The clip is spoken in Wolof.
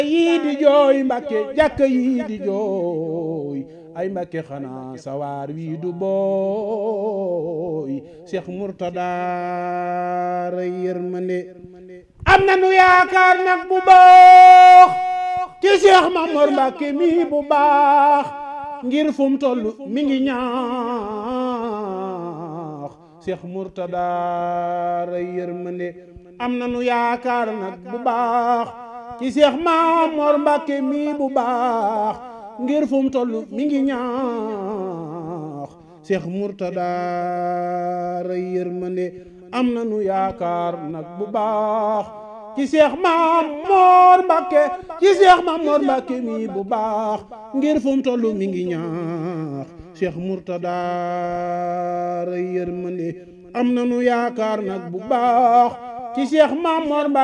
yii di jooy Mbàkke jàkka yii di jooy ay Mbàkke xanaa sawaar wii du booy Cheikh Mourtada ray yërmande am na nu yaakaar nag bu baax ci Cheikh Mamor Mbàkke mi bu baax ngir fu mu toll mi ngi ñaax Cheikh Mourtada ray yërmande am na nu yaakaar nag bu baax ci Cheikh Mamor Mbàkke mi bu baax ngir fu mu toll mi ngi ñaax Cheikh Mourtada ray yërmande am na nu yaakaar nag bu baax ci Cheikh Mamor Mbàkke ci Cheikh Mamor Mbàkke mi bu baax ngir fu mu toll mi ngi ñaax Cheikh Mourtada ray yërmande am na nu yaakaar nag bu baax ci Cheikh Mamor Mbàkke